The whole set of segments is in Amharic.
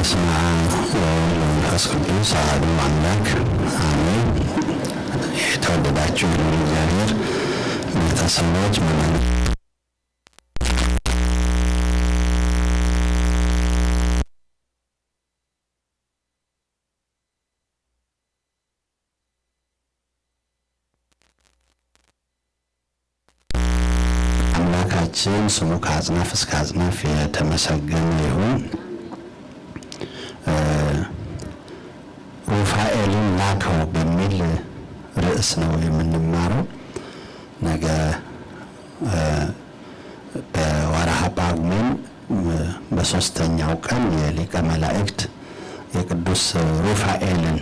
በስመ አብ ወወልድ ወመንፈስ ቅዱስ አሐዱ አምላክ አሜን። የተወደዳችሁ የልዑል እግዚአብሔር ቤተሰቦች ምእመናን አምላካችን ስሙ ከአጽናፍ እስከ አጽናፍ የተመሰገነ ይሁን። ሩፋኤልን ላከው በሚል ርዕስ ነው የምንማረው። ነገ በወርሃ ጳጉሜን በሶስተኛው ቀን የሊቀ መላእክት የቅዱስ ሩፋኤልን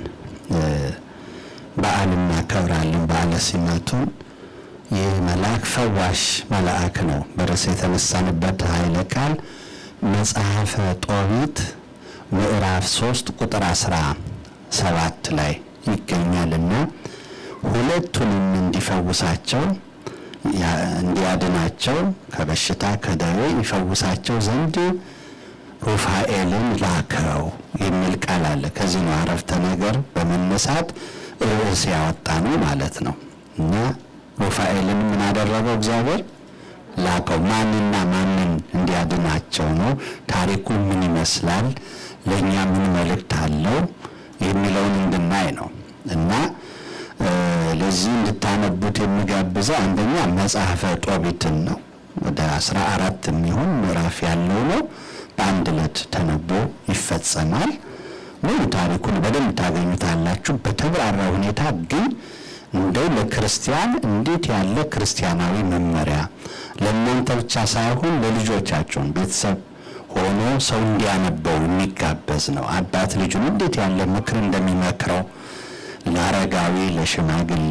በዓል እናከብራለን። በዓለ ሲመቱን ይህ መልአክ ፈዋሽ መልአክ ነው። በርዕስ የተነሳንበት ኃይለ ቃል መጽሐፈ ጦቢት ምዕራፍ ሶስት ቁጥር አስራ ሰባት ላይ ይገኛልና ሁለቱንም እንዲፈውሳቸው እንዲያድናቸው ከበሽታ ከደዌ ይፈውሳቸው ዘንድ ሩፋኤልን ላከው የሚል ቃል አለ። ከዚህ ነው አረፍተ ነገር በመነሳት ርዕስ ያወጣ ነው ማለት ነው እና ሩፋኤልን ምን አደረገው? እግዚአብሔር ላከው። ማንና ማንን እንዲያድናቸው ነው? ታሪኩ ምን ይመስላል? ለእኛ ምን መልእክት አለው? የሚለውን እንድናይ ነው እና ለዚህ እንድታነቡት የሚጋብዘው አንደኛ መጽሐፈ ጦቢትን ነው። ወደ አስራ አራት የሚሆን ምዕራፍ ያለው ነው። በአንድ ዕለት ተነቦ ይፈጸማል። ሙሉ ታሪኩን በደንብ ታገኙታላችሁ በተብራራ ሁኔታ ግን እንደው ለክርስቲያን እንዴት ያለ ክርስቲያናዊ መመሪያ ለእናንተ ብቻ ሳይሆን ለልጆቻቸውን ቤተሰብ ሆኖ ሰው እንዲያነበው የሚጋበዝ ነው። አባት ልጁን እንዴት ያለ ምክር እንደሚመክረው ለአረጋዊ፣ ለሽማግሌ፣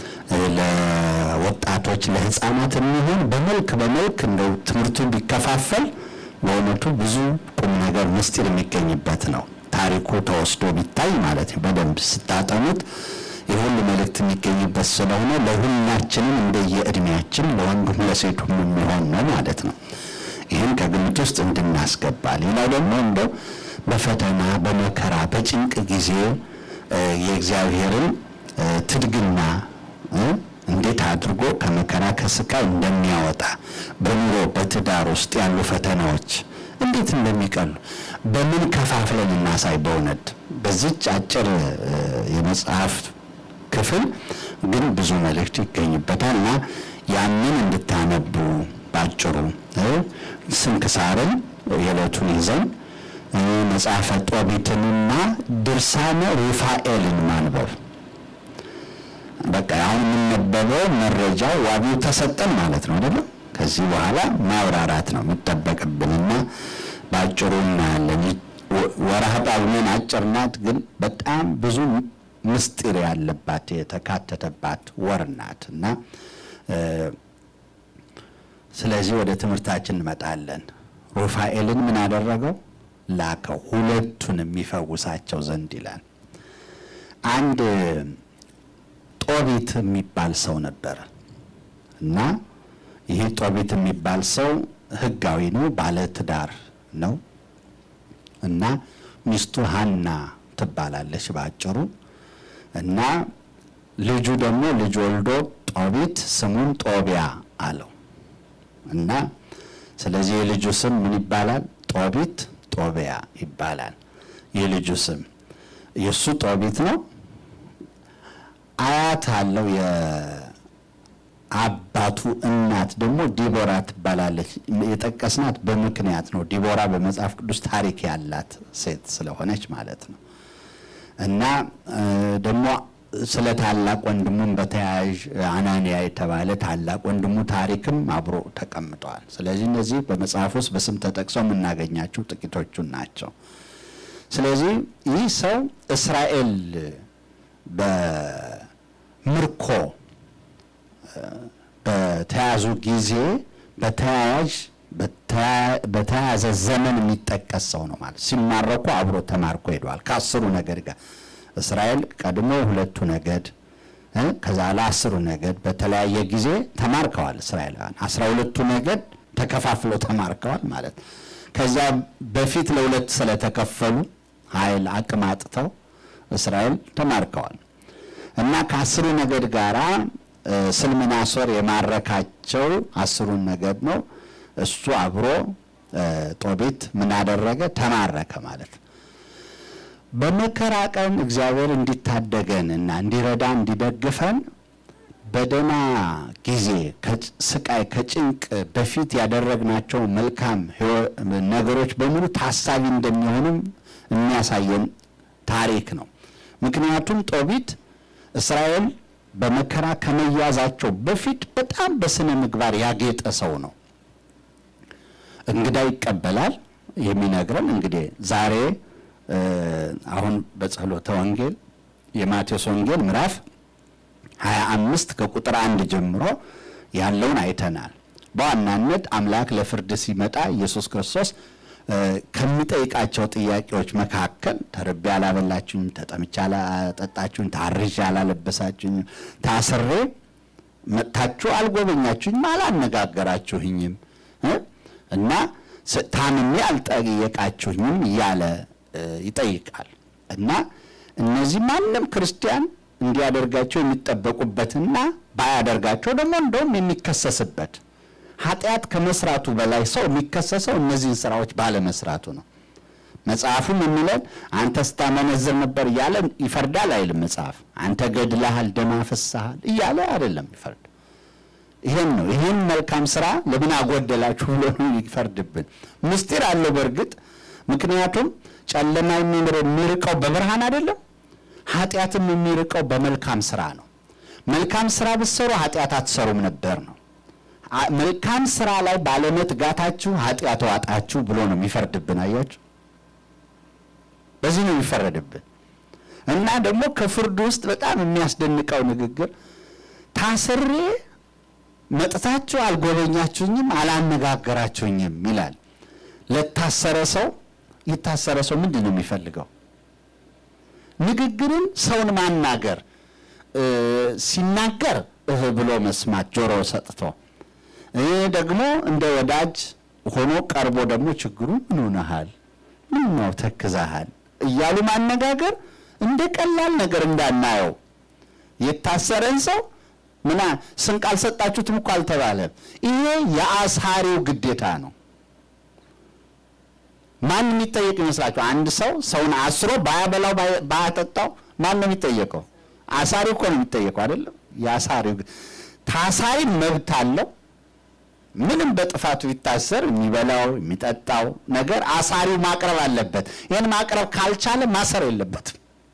ለወጣቶች፣ ለሕፃናት የሚሆን በመልክ በመልክ እንደው ትምህርቱ ቢከፋፈል በእውነቱ ብዙ ቁም ነገር ምስጢር የሚገኝበት ነው። ታሪኩ ተወስዶ ቢታይ ማለት ነው። በደንብ ስታጠኑት የሁሉ መልእክት የሚገኝበት ስለሆነ ለሁላችንም እንደየእድሜያችን ለወንዱም ለሴቱም የሚሆን ነው ማለት ነው። ይህን ከግምት ውስጥ እንድናስገባ። ሌላው ደግሞ እንደው በፈተና በመከራ በጭንቅ ጊዜ የእግዚአብሔርን ትድግና እንዴት አድርጎ ከመከራ ከስቃይ እንደሚያወጣ በኑሮ በትዳር ውስጥ ያሉ ፈተናዎች እንዴት እንደሚቀሉ በምን ከፋፍለን እናሳይ። በእውነት በዚች አጭር የመጽሐፍ ክፍል ግን ብዙ መልእክት ይገኝበታል እና ያንን እንድታነቡ ባጭሩ ስንክሳርን የዕለቱን ይዘን መጽሐፈ ጦቢትንና ድርሳነ ሩፋኤልን ማንበብ በቃ አሁን የምንነበበው መረጃው ዋቢው ተሰጠን ማለት ነው አይደለም። ከዚህ በኋላ ማብራራት ነው የሚጠበቅብንና በአጭሩ እናያለን። ወርሃ ጳጉሜን አጭር ናት፣ ግን በጣም ብዙ ምስጢር ያለባት የተካተተባት ወር ናት እና ስለዚህ ወደ ትምህርታችን እንመጣለን። ሩፋኤልን ምን አደረገው? ላከው ሁለቱን የሚፈውሳቸው ዘንድ ይላል። አንድ ጦቢት የሚባል ሰው ነበረ እና ይህ ጦቢት የሚባል ሰው ሕጋዊ ነው፣ ባለ ትዳር ነው እና ሚስቱ ሀና ትባላለች በአጭሩ እና ልጁ ደግሞ ልጅ ወልዶ ጦቢት ስሙን ጦቢያ አለው እና ስለዚህ የልጁ ስም ምን ይባላል? ጦቢት ጦቢያ ይባላል። የልጁ ስም የእሱ ጦቢት ነው። አያት አለው። የአባቱ እናት ደግሞ ዲቦራ ትባላለች። የጠቀስናት በምክንያት ነው። ዲቦራ በመጽሐፍ ቅዱስ ታሪክ ያላት ሴት ስለሆነች ማለት ነው እና ደግሞ ስለ ታላቅ ወንድሙም በተያያዥ አናንያ የተባለ ታላቅ ወንድሙ ታሪክም አብሮ ተቀምጠዋል። ስለዚህ እነዚህ በመጽሐፍ ውስጥ በስም ተጠቅሰው የምናገኛቸው ጥቂቶቹን ናቸው። ስለዚህ ይህ ሰው እስራኤል በምርኮ በተያዙ ጊዜ በተያያዥ በተያያዘ ዘመን የሚጠቀስ ሰው ነው ማለት ሲማረኩ አብሮ ተማርኮ ሄደዋል ከአስሩ ነገድ ጋር እስራኤል ቀድሞ ሁለቱ ነገድ ከዛ ለአስሩ ነገድ በተለያየ ጊዜ ተማርከዋል። እስራኤላውያን አስራ ሁለቱ ነገድ ተከፋፍለው ተማርከዋል ማለት ከዛ በፊት ለሁለት ስለተከፈሉ ኃይል አቅም አጥተው እስራኤል ተማርከዋል እና ከአስሩ ነገድ ጋራ ስልምናሶር የማረካቸው አስሩን ነገድ ነው። እሱ አብሮ ጦቢት ምን አደረገ? ተማረከ ማለት ነው። በመከራ ቀን እግዚአብሔር እንዲታደገን እና እንዲረዳ እንዲደግፈን በደህና ጊዜ ከስቃይ ከጭንቅ በፊት ያደረግናቸው መልካም ነገሮች በሙሉ ታሳቢ እንደሚሆኑም የሚያሳየን ታሪክ ነው። ምክንያቱም ጦቢት እስራኤል በመከራ ከመያዛቸው በፊት በጣም በስነ ምግባር ያጌጠ ሰው ነው። እንግዳ ይቀበላል የሚነግረን እንግዲህ ዛሬ አሁን በጸሎተ ወንጌል የማቴዎስ ወንጌል ምዕራፍ ሀያ አምስት ከቁጥር አንድ ጀምሮ ያለውን አይተናል። በዋናነት አምላክ ለፍርድ ሲመጣ ኢየሱስ ክርስቶስ ከሚጠይቃቸው ጥያቄዎች መካከል ተርቤ አላበላችሁኝም፣ ተጠምቼ አላጠጣችሁኝ፣ ታርዤ አላለበሳችሁኝም፣ ታስሬ መጥታችሁ አልጎበኛችሁኝም፣ አላነጋገራችሁኝም እና ታምሜ አልጠየቃችሁኝም እያለ ይጠይቃል እና እነዚህ ማንም ክርስቲያን እንዲያደርጋቸው የሚጠበቁበትና ባያደርጋቸው ደግሞ እንደውም የሚከሰስበት ኃጢአት ከመስራቱ በላይ ሰው የሚከሰሰው እነዚህን ስራዎች ባለመስራቱ ነው። መጽሐፉም የሚለን አንተ ስታመነዝር ነበር እያለ ይፈርዳል አይልም መጽሐፍ። አንተ ገድለሃል፣ ደም አፍስሰሃል እያለ አይደለም ይፈርድ። ይሄን ነው ይሄን መልካም ስራ ለምን አጎደላችሁ ብሎ ነው ይፈርድብን። ምስጢር አለው በእርግጥ ምክንያቱም ጨለማ የሚርቀው በብርሃን አይደለም፣ ኃጢአትም የሚርቀው በመልካም ስራ ነው። መልካም ስራ ብትሰሩ ኃጢአት አትሰሩም ነበር ነው። መልካም ስራ ላይ ባለመትጋታችሁ ኃጢአት ዋጣችሁ ብሎ ነው የሚፈርድብን። አያችሁ፣ በዚህ ነው የሚፈረድብን። እና ደግሞ ከፍርዱ ውስጥ በጣም የሚያስደንቀው ንግግር ታስሬ መጥታችሁ አልጎበኛችሁኝም፣ አላነጋገራችሁኝም ይላል። ለታሰረ ሰው የታሰረ ሰው ምንድን ነው የሚፈልገው? ንግግርን ሰውን ማናገር ሲናገር እህ ብሎ መስማት ጆሮ ሰጥቶ ደግሞ እንደ ወዳጅ ሆኖ ቀርቦ ደግሞ ችግሩ ምን ሆነሃል፣ ምን ነው ተክዛሃል እያሉ ማነጋገር እንደ ቀላል ነገር እንዳናየው። የታሰረን ሰው ምና ስንቅ አልሰጣችሁትም እኮ አልተባለም። ይሄ የአሳሪው ግዴታ ነው። ማን የሚጠየቅ ይመስላችሁ? አንድ ሰው ሰውን አስሮ ባያበላው ባያጠጣው ማን ነው የሚጠየቀው? አሳሪው እኮ ነው የሚጠየቀው አይደለም? የአሳሪው ታሳሪ መብት አለው። ምንም በጥፋቱ ቢታሰር የሚበላው የሚጠጣው ነገር አሳሪው ማቅረብ አለበት። ይህን ማቅረብ ካልቻለ ማሰር የለበትም።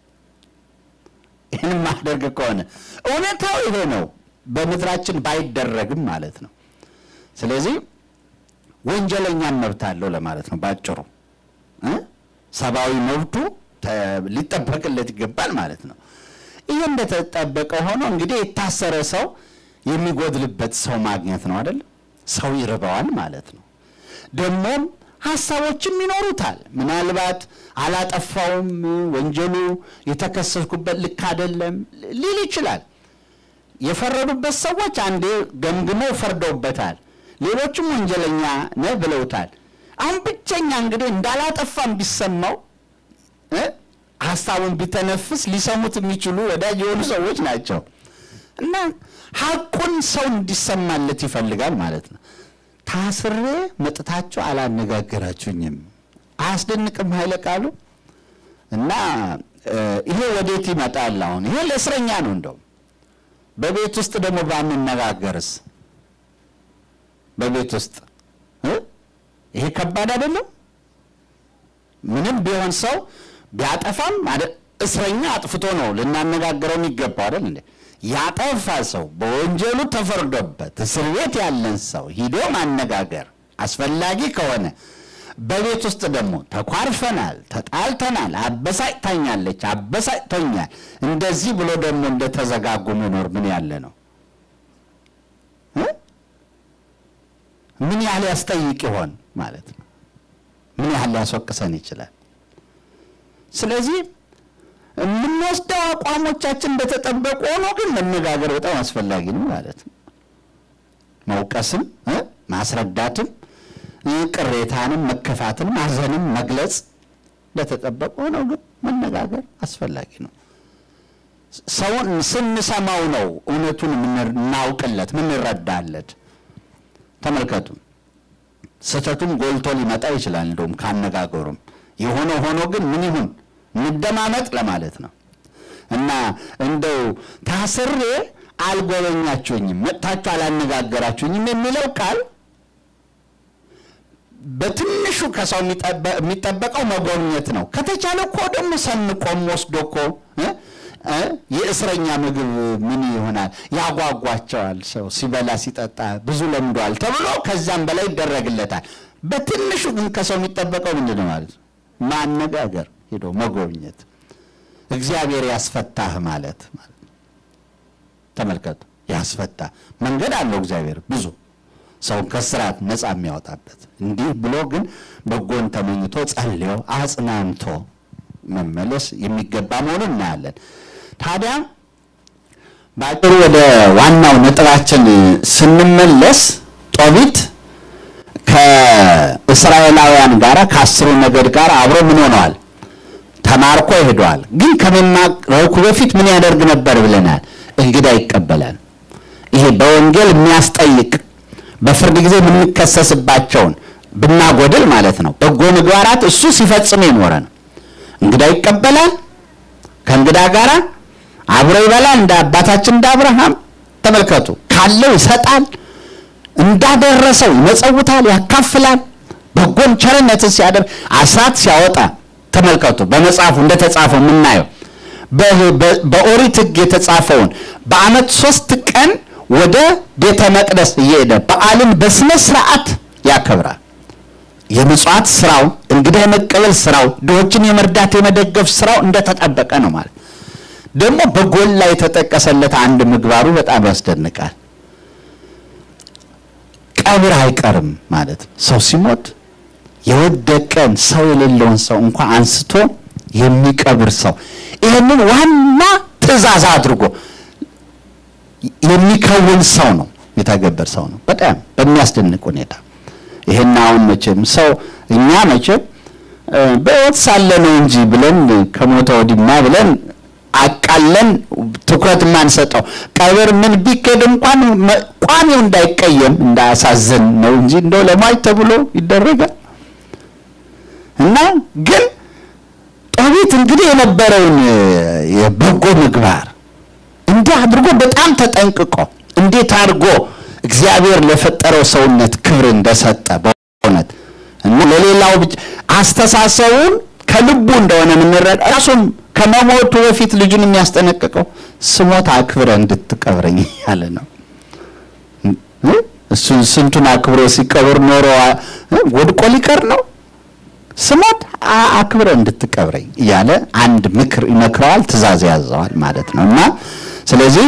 ይህን ማድረግ ከሆነ እውነታው ይሄ ነው። በምድራችን ባይደረግም ማለት ነው። ስለዚህ ወንጀለኛም መብት አለው ለማለት ነው ባጭሩ። ሰብአዊ መብቱ ሊጠበቅለት ይገባል ማለት ነው። ይህ እንደተጠበቀ ሆኖ እንግዲህ የታሰረ ሰው የሚጎድልበት ሰው ማግኘት ነው አይደለም። ሰው ይርበዋል ማለት ነው። ደግሞም ሀሳቦችም ይኖሩታል። ምናልባት አላጠፋውም፣ ወንጀሉ የተከሰስኩበት ልክ አይደለም ሊል ይችላል። የፈረዱበት ሰዎች አንዴ ገምግመው ፈርደውበታል። ሌሎችም ወንጀለኛ ነህ ብለውታል። አሁን ብቸኛ እንግዲህ እንዳላጠፋም ቢሰማው ሀሳቡን ቢተነፍስ ሊሰሙት የሚችሉ ወዳጅ የሆኑ ሰዎች ናቸው እና ሀቁን ሰው እንዲሰማለት ይፈልጋል ማለት ነው። ታስሬ መጥታችሁ አላነጋገራችሁኝም። አያስደንቅም ኃይለ ቃሉ እና ይሄ ወዴት ይመጣል? አሁን ይሄ ለእስረኛ ነው። እንደውም በቤት ውስጥ ደግሞ ባንነጋገርስ? በቤት ውስጥ ይሄ ከባድ አይደለም? ምንም ቢሆን ሰው ቢያጠፋም እስረኛ አጥፍቶ ነው ልናነጋግረው የሚገባው አይደል እንዴ? ያጠፋ ሰው በወንጀሉ ተፈርዶበት እስር ቤት ያለን ሰው ሂዶ ማነጋገር አስፈላጊ ከሆነ በቤት ውስጥ ደግሞ ተኳርፈናል፣ ተጣልተናል፣ አበሳጭታኛለች፣ አበሳጭቶኛል፣ እንደዚህ ብሎ ደግሞ እንደተዘጋጉ መኖር ምን ያለ ነው? ምን ያህል ያስጠይቅ ይሆን ማለት ነው? ምን ያህል ሊያስወቅሰን ይችላል? ስለዚህ የምንወስደው አቋሞቻችን እንደተጠበቁ ሆኖ ግን መነጋገር በጣም አስፈላጊ ነው ማለት ነው። መውቀስም ማስረዳትም ቅሬታንም መከፋትንም ማዘንም መግለጽ እንደተጠበቀ ሆነው ግን መነጋገር አስፈላጊ ነው። ሰውን ስንሰማው ነው እውነቱን የምናውቅለት ምንረዳለት። ተመልከቱ፣ ስህተቱም ጎልቶ ሊመጣ ይችላል። እንደውም ካነጋገሩም የሆነ ሆኖ ግን ምን ይሁን እንደማመጥ ለማለት ነው እና እንደው ታስሬ አልጎበኛችሁኝም፣ መጥታችሁ አላነጋገራችሁኝም የሚለው ቃል በትንሹ ከሰው የሚጠበቀው መጎብኘት ነው። ከተቻለ እኮ ደግሞ ሰንቆም ወስዶ እኮ የእስረኛ ምግብ ምን ይሆናል ያጓጓቸዋል። ሰው ሲበላ ሲጠጣ ብዙ ለምዷል ተብሎ ከዛም በላይ ይደረግለታል። በትንሹ ግን ከሰው የሚጠበቀው ምንድን ነው ማለት ነው? ማነጋገር፣ ሄዶ መጎብኘት፣ እግዚአብሔር ያስፈታህ ማለት ማለት ተመልከቱ፣ ያስፈታ መንገድ አለው እግዚአብሔር ብዙ ሰውን ከስራት ነፃ የሚያወጣበት እንዲህ ብሎ ግን በጎን ተመኝቶ ጸልዮ አጽናንቶ መመለስ የሚገባ መሆኑን እናያለን። ታዲያ በአጭሩ ወደ ዋናው ነጥባችን ስንመለስ ጦቢት ከእስራኤላውያን ጋር ከአስሩ ነገድ ጋር አብሮ ምን ሆነዋል? ተማርኮ ሄደዋል። ግን ከመማረኩ በፊት ምን ያደርግ ነበር ብለናል? እንግዳ ይቀበላል። ይሄ በወንጌል የሚያስጠይቅ በፍርድ ጊዜ የምንከሰስባቸውን ብናጎድል ማለት ነው። በጎ ምግባራት እሱ ሲፈጽም የኖረ ነው። እንግዳ ይቀበላል። ከእንግዳ ጋር አብሮ ይበላል። እንደ አባታችን እንደ አብርሃም ተመልከቱ። ካለው ይሰጣል፣ እንዳደረሰው ይመጸውታል፣ ያካፍላል። በጎን ቸርነትን ሲያደርግ አስራት ሲያወጣ ተመልከቱ። በመጽሐፉ እንደተጻፈው የምናየው በኦሪት ሕግ የተጻፈውን በዓመት ሶስት ቀን ወደ ቤተ መቅደስ እየሄደ በዓልን በስነ ስርዓት ያከብራል። የምጽዋት ስራው፣ እንግዳ የመቀበል ስራው፣ ድሆችን የመርዳት የመደገፍ ስራው እንደተጠበቀ ነው ማለት ደግሞ በጎላ የተጠቀሰለት አንድ ምግባሩ በጣም ያስደንቃል። ቀብር አይቀርም ማለት ነው። ሰው ሲሞት የወደቀን ሰው የሌለውን ሰው እንኳ አንስቶ የሚቀብር ሰው ይህንን ዋና ትእዛዝ አድርጎ የሚከውን ሰው ነው፣ የተገበር ሰው ነው። በጣም በሚያስደንቅ ሁኔታ ይህን አሁን መቼም ሰው እኛ መቼም በሕይወት ሳለ ነው እንጂ ብለን ከሞተ ወዲማ ብለን አቃለን ትኩረት የማንሰጠው ቀብር ምን ቢኬድ እንኳን ቋሚው እንዳይቀየም እንዳያሳዝን ነው እንጂ እንደው ለሟች ተብሎ ይደረጋል። እና ግን ጦቢት እንግዲህ የነበረውን የበጎ ምግባር እንዲህ አድርጎ በጣም ተጠንቅቆ እንዴት አድርጎ እግዚአብሔር ለፈጠረው ሰውነት ክብር እንደሰጠ በእውነት እና ለሌላው ብቻ አስተሳሰቡን ከልቡ እንደሆነ የምንረዳ ራሱም ከመሞቱ በፊት ልጁን የሚያስጠነቅቀው ስሞት አክብረ እንድትቀብረኝ ያለ ነው። እሱን ስንቱን አክብሮ ሲቀብር ኖሮ ወድቆ ሊቀር ነው። ስሞት አክብረ እንድትቀብረኝ እያለ አንድ ምክር ይመክረዋል፣ ትእዛዝ ያዘዋል ማለት ነው እና ስለዚህ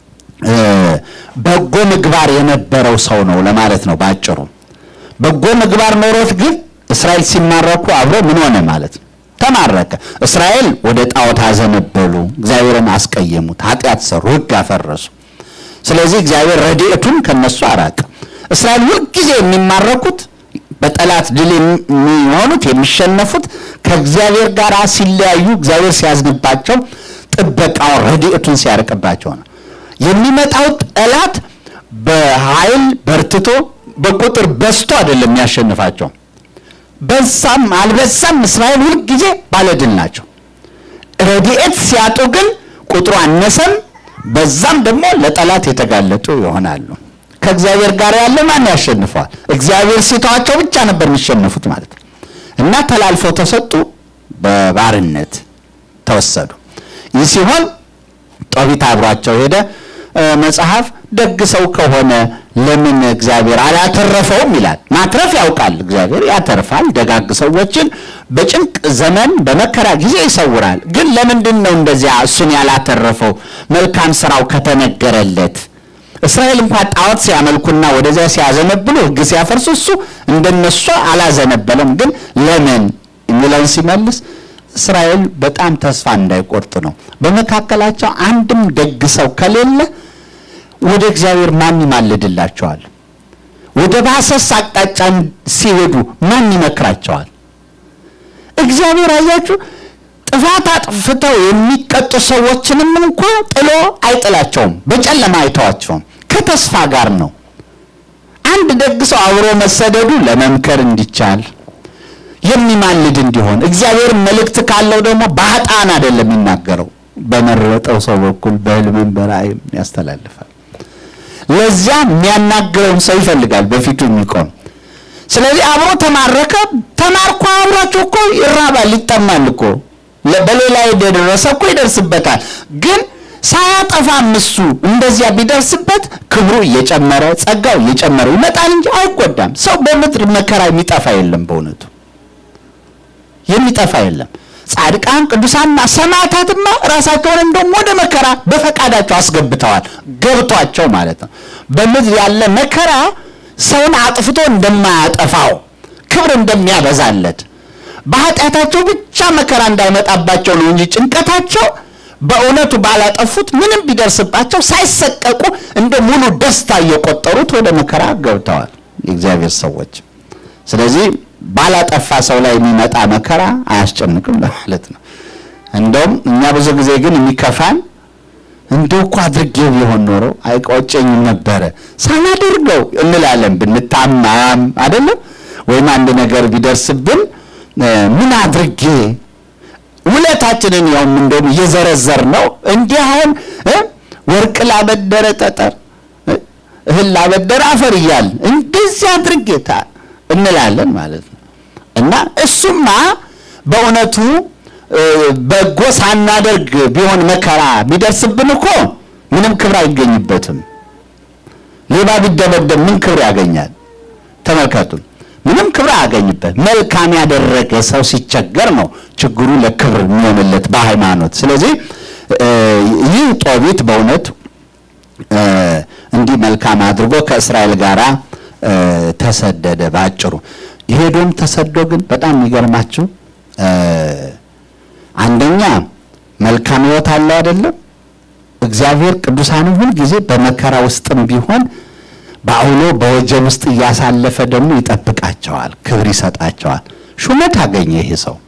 በጎ ምግባር የነበረው ሰው ነው ለማለት ነው ባጭሩ። በጎ ምግባር ኖሮት ግን እስራኤል ሲማረኩ አብሮ ምን ሆነ ማለት ነው ተማረከ። እስራኤል ወደ ጣዖት አዘነበሉ፣ እግዚአብሔርን አስቀየሙት፣ ኃጢአት ሰሩ፣ ሕግ አፈረሱ። ስለዚህ እግዚአብሔር ረድኤቱን ከነሱ አራቀ። እስራኤል ሁልጊዜ የሚማረኩት በጠላት ድል የሚሆኑት የሚሸነፉት ከእግዚአብሔር ጋር ሲለያዩ፣ እግዚአብሔር ሲያዝንባቸው፣ ጥበቃውን ረድኤቱን ሲያርቅባቸው ነው። የሚመጣው ጠላት በኃይል በርትቶ በቁጥር በዝቶ አይደለም የሚያሸንፋቸው። በዛም አልበዛም እስራኤል ሁልጊዜ ባለድል ናቸው። ረድኤት ሲያጡ ግን ቁጥሩ አነሰም በዛም ደግሞ ለጠላት የተጋለጡ ይሆናሉ። ከእግዚአብሔር ጋር ያለ ማን ያሸንፈዋል? እግዚአብሔር ሲተዋቸው ብቻ ነበር የሚሸነፉት ማለት ነው። እና ተላልፈው ተሰጡ፣ በባርነት ተወሰዱ። ይህ ሲሆን ጦቢት አብሯቸው ሄደ። መጽሐፍ ደግ ሰው ከሆነ ለምን እግዚአብሔር አላተረፈውም ይላል። ማትረፍ ያውቃል እግዚአብሔር ያተርፋል። ደጋግ ሰዎችን በጭንቅ ዘመን በመከራ ጊዜ ይሰውራል። ግን ለምንድን ነው እንደዚያ እሱን ያላተረፈው? መልካም ስራው ከተነገረለት እስራኤል እንኳን ጣዖት ሲያመልኩና ወደዚያ ሲያዘነብሉ ሕግ ሲያፈርሱ እሱ እንደነሱ አላዘነበለም። ግን ለምን የሚለውን ሲመልስ እስራኤል በጣም ተስፋ እንዳይቆርጥ ነው። በመካከላቸው አንድም ደግ ሰው ከሌለ ወደ እግዚአብሔር ማን ይማልድላቸዋል? ወደ ባሰስ አቅጣጫ ሲሄዱ ማን ይመክራቸዋል? እግዚአብሔር አያችሁ ጥፋት አጥፍተው የሚቀጡ ሰዎችንም እንኳ ጥሎ አይጥላቸውም፣ በጨለማ አይተዋቸውም። ከተስፋ ጋር ነው። አንድ ደግ ሰው አብሮ መሰደዱ ለመምከር እንዲቻል የሚማልድ እንዲሆን እግዚአብሔር መልእክት ካለው ደግሞ በኃጥአን አይደለም የሚናገረው፣ በመረጠው ሰው በኩል በሕልምም በራእይም ያስተላልፋል። ለዚያ የሚያናግረውን ሰው ይፈልጋል በፊቱ የሚቆም ስለዚህ አብሮ ተማረከ። ተማርኮ አብሯቸው እኮ ይራባል፣ ይጠማል እኮ በሌላ የደረሰ እኮ ይደርስበታል። ግን ሳያጠፋም እሱ እንደዚያ ቢደርስበት ክብሩ እየጨመረ ጸጋው እየጨመረ ይመጣል እንጂ አይጎዳም። ሰው በምድር መከራ የሚጠፋ የለም፣ በእውነቱ የሚጠፋ የለም። ጻድቃን ቅዱሳንና ሰማዕታትማ ራሳቸውን እንደውም ወደ መከራ በፈቃዳቸው አስገብተዋል፣ ገብቷቸው ማለት ነው። በምድር ያለ መከራ ሰውን አጥፍቶ እንደማያጠፋው ክብር እንደሚያበዛለት በኃጢአታቸው ብቻ መከራ እንዳይመጣባቸው ነው እንጂ ጭንቀታቸው በእውነቱ ባላጠፉት ምንም ቢደርስባቸው ሳይሰቀቁ እንደ ሙሉ ደስታ እየቆጠሩት ወደ መከራ ገብተዋል የእግዚአብሔር ሰዎች። ስለዚህ ባላጠፋ ሰው ላይ የሚመጣ መከራ አያስጨንቅም ለማለት ነው። እንደውም እኛ ብዙ ጊዜ ግን የሚከፋን እንደው እኮ አድርጌው ቢሆን ኖሮ አይቆጨኝም ነበረ ሳላደርገው እንላለን። ብንታማም አይደለም ወይም አንድ ነገር ቢደርስብን ምን አድርጌ ውለታችንን ያውም እንደውም እየዘረዘር ነው እንዲህ አሁን ወርቅ ላበደረ ጠጠር እህል ላበደረ አፈር እያል እንደዚህ አድርጌታ እንላለን ማለት ነው። እና እሱማ በእውነቱ በጎ ሳናደርግ ቢሆን መከራ ቢደርስብን እኮ ምንም ክብር አይገኝበትም። ሌባ ቢደበደብ ምን ክብር ያገኛል? ተመልከቱ፣ ምንም ክብር አያገኝበት። መልካም ያደረገ ሰው ሲቸገር ነው ችግሩ ለክብር የሚሆንለት በሃይማኖት። ስለዚህ ይህ ጦቢት በእውነት እንዲህ መልካም አድርጎ ከእስራኤል ጋር ተሰደደ። ባጭሩ የሄዶም ተሰዶ ግን በጣም የሚገርማችሁ አንደኛ መልካም ሕይወት አለው አይደለም። እግዚአብሔር ቅዱሳንም ሁልጊዜ በመከራ ውስጥም ቢሆን በአውሎ በወጀብ ውስጥ እያሳለፈ ደግሞ ይጠብቃቸዋል፣ ክብር ይሰጣቸዋል። ሹመት አገኘ። ይሄ ሰው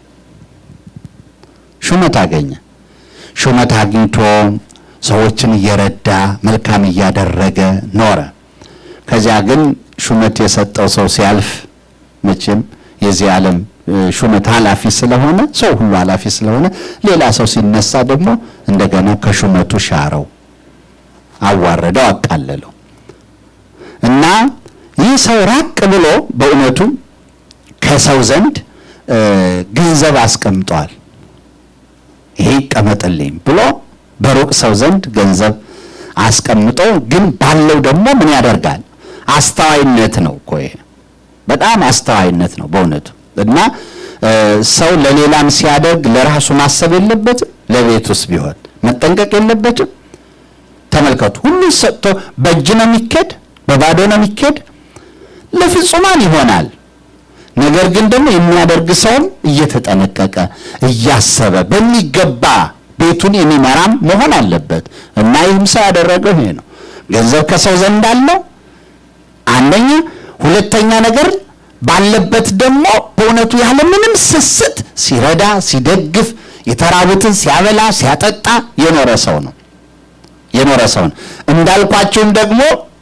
ሹመት አገኘ። ሹመት አግኝቶ ሰዎችን እየረዳ መልካም እያደረገ ኖረ። ከዚያ ግን ሹመት የሰጠው ሰው ሲያልፍ መቼም የዚህ ዓለም ሹመት ኃላፊ ስለሆነ ሰው ሁሉ ኃላፊ ስለሆነ ሌላ ሰው ሲነሳ ደግሞ እንደገና ከሹመቱ ሻረው፣ አዋረደው፣ አቃለለው እና ይህ ሰው ራቅ ብሎ በእውነቱ ከሰው ዘንድ ገንዘብ አስቀምጧል። ይሄ ይቀመጥልኝ ብሎ በሩቅ ሰው ዘንድ ገንዘብ አስቀምጦ ግን ባለው ደግሞ ምን ያደርጋል? አስተዋይነት ነው እኮ ይሄ በጣም አስተዋይነት ነው በእውነቱ እና ሰው ለሌላም ሲያደርግ ለራሱ ማሰብ የለበትም። ለቤት ውስጥ ቢሆን መጠንቀቅ የለበትም። ተመልከቱ፣ ሁሉን ሰጥቶ በእጅ ነው የሚኬድ፣ በባዶ ነው የሚኬድ። ለፍጹማን ይሆናል። ነገር ግን ደግሞ የሚያደርግ ሰውም እየተጠነቀቀ እያሰበ በሚገባ ቤቱን የሚመራም መሆን አለበት እና ይህም ሰው ያደረገው ይሄ ነው። ገንዘብ ከሰው ዘንድ አለው አንደኛ፣ ሁለተኛ ነገር ባለበት ደግሞ በእውነቱ ያለ ምንም ስስት ሲረዳ ሲደግፍ የተራቡትን ሲያበላ ሲያጠጣ የኖረ ሰው ነው የኖረ ሰው ነው። እንዳልኳችሁም ደግሞ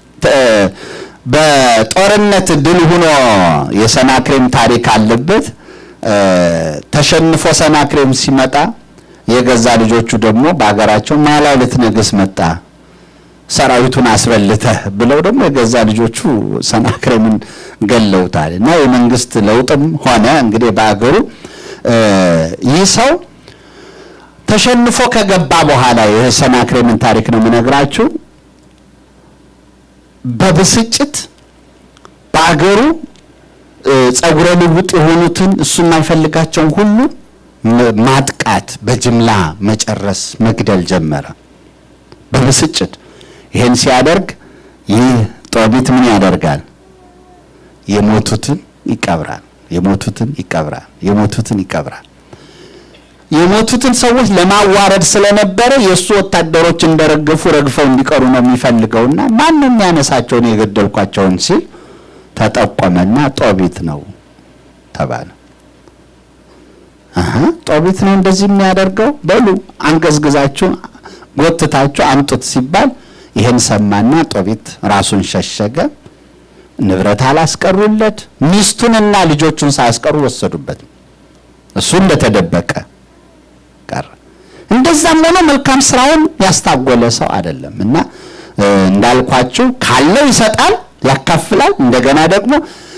በጦርነት ድል ሆኖ የሰናክሬም ታሪክ አለበት። ተሸንፎ ሰናክሬም ሲመጣ የገዛ ልጆቹ ደግሞ በሀገራቸው ማላው ልትነግስ መጣ ሰራዊቱን አስበልተህ ብለው ደግሞ የገዛ ልጆቹ ሰናክሬምን ገለውታል። እና የመንግስት ለውጥም ሆነ እንግዲህ በአገሩ ይህ ሰው ተሸንፎ ከገባ በኋላ የሰናክሬምን ታሪክ ነው የምነግራችሁ። በብስጭት በአገሩ ጸጉረ ልውጥ የሆኑትን እሱ የማይፈልጋቸውን ሁሉ ማጥቃት፣ በጅምላ መጨረስ፣ መግደል ጀመረ በብስጭት። ይህን ሲያደርግ ይህ ጦቢት ምን ያደርጋል? የሞቱትን ይቀብራል። የሞቱትን ይቀብራል። የሞቱትን ይቀብራል። የሞቱትን ሰዎች ለማዋረድ ስለነበረ የእሱ ወታደሮች እንደረገፉ ረግፈው እንዲቀሩ ነው የሚፈልገውና ማንም ያነሳቸውን የገደልኳቸውን ሲል ተጠቆመና ጦቢት ነው ተባለ። ጦቢት ነው እንደዚህ የሚያደርገው በሉ አንገዝግዛችሁ ጎትታችሁ አምጡት ሲባል ይህን ሰማና ጦቢት ራሱን ሸሸገ። ንብረት አላስቀሩለት፣ ሚስቱንና ልጆቹን ሳያስቀሩ ወሰዱበት። እሱ እንደተደበቀ ቀረ። እንደዛም ሆኖ መልካም ስራውን ያስታጎለ ሰው አይደለም እና እንዳልኳችሁ ካለው ይሰጣል፣ ያካፍላል። እንደገና ደግሞ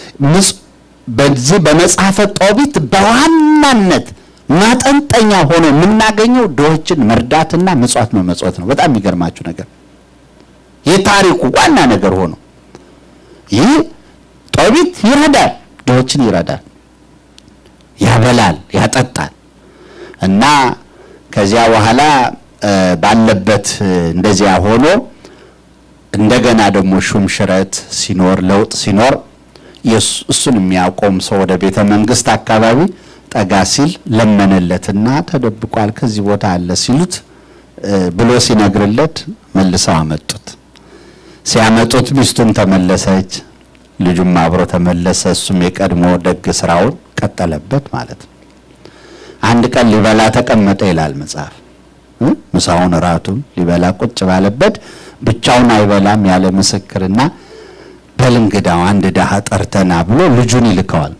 በዚህ በመጽሐፈ ጦቢት በዋናነት ማጠንጠኛ ሆኖ የምናገኘው ድሆችን መርዳትና ምጽዋት መመጽወት ነው። በጣም የሚገርማችሁ ነገር የታሪኩ ዋና ነገር ሆኖ ይህ ጦቢት ይረዳል፣ ድሆችን ይረዳል፣ ያበላል፣ ያጠጣል እና ከዚያ በኋላ ባለበት እንደዚያ ሆኖ እንደገና ደግሞ ሹም ሽረት ሲኖር ለውጥ ሲኖር እሱን የሚያቆም ሰው ወደ ቤተ መንግስት አካባቢ ጠጋ ሲል ለመነለትና ተደብቋል ከዚህ ቦታ አለ ሲሉት ብሎ ሲነግርለት መልሰው አመጡት። ሲያመጡት ሚስቱም ተመለሰች፣ ልጁም አብሮ ተመለሰ። እሱም የቀድሞ ደግ ስራውን ቀጠለበት ማለት ነው። አንድ ቀን ሊበላ ተቀመጠ ይላል መጽሐፍ። ምሳውን እራቱን ሊበላ ቁጭ ባለበት ብቻውን አይበላም ያለ ምስክርና በል እንግዳው አንድ ድሃ ጠርተና ብሎ ልጁን ይልከዋል።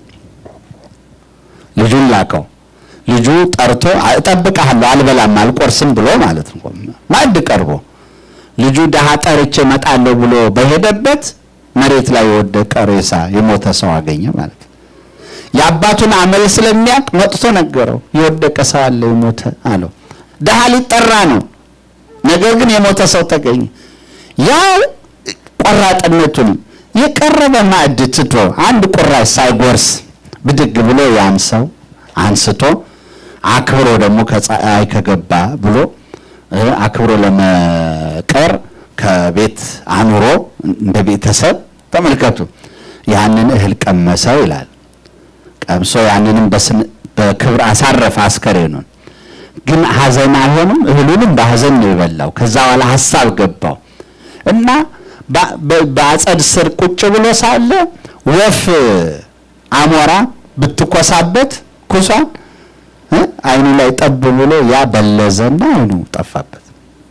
ልጁን ላከው። ልጁ ጠርቶ እጠብቅሃለሁ አልበላም አልቆርስም ብሎ ማለት ነው። ማዕድ ቀርቦ ልጁ ድሃ ጠርቼ እመጣለሁ ብሎ በሄደበት መሬት ላይ የወደቀ ሬሳ የሞተ ሰው አገኘ ማለት ነው። የአባቱን አመል ስለሚያውቅ መጥቶ ነገረው። የወደቀ ሰው አለ የሞተ አለው። ድሃ ሊጠራ ነው፣ ነገር ግን የሞተ ሰው ተገኘ። ያው ቆራጥነቱን የቀረበ ማዕድ ትቶ አንድ ቁራሽ ሳይጎርስ ብድግ ብሎ ያን ሰው አንስቶ አክብሮ ደግሞ ከፀሐይ ከገባ ብሎ አክብሮ ለመቀር ከቤት አኑሮ እንደ ቤተሰብ ተመልከቱ። ያንን እህል ቀመሰው ይላል። ቀምሶ ያንንም በክብር አሳረፈ አስከሬኑን። ግን ሐዘን አይሆንም። እህሉንም በሐዘን ነው የበላው። ከዛ በኋላ ሀሳብ ገባው እና በአጸድ ስር ቁጭ ብሎ ሳለ ወፍ አሞራ ብትኮሳበት ኩሷን አይኑ ላይ ጠብ ብሎ ያ በለዘና አይኑ ጠፋበት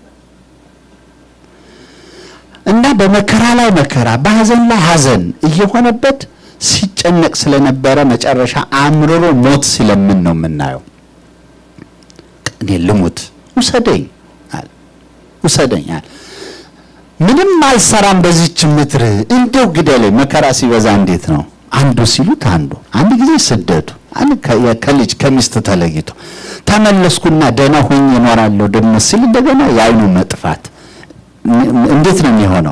እና በመከራ ላይ መከራ በሐዘን ላይ ሐዘን እየሆነበት ሲጨነቅ ስለነበረ መጨረሻ አምርሮ ሞት ሲለምን ነው የምናየው። እኔ ልሙት ውሰደኝ አለ ውሰደኝ አለ። ምንም አልሰራም በዚች ምድር እንደው ግደለኝ። መከራ ሲበዛ እንዴት ነው አንዱ ሲሉት አንዱ አንድ ጊዜ ስደቱ አንድ ከልጅ ከሚስት ተለይቶ ተመለስኩና ደህና ሆኜ እኖራለሁ ደግሞ ሲል እንደገና የአይኑ መጥፋት እንዴት ነው የሚሆነው?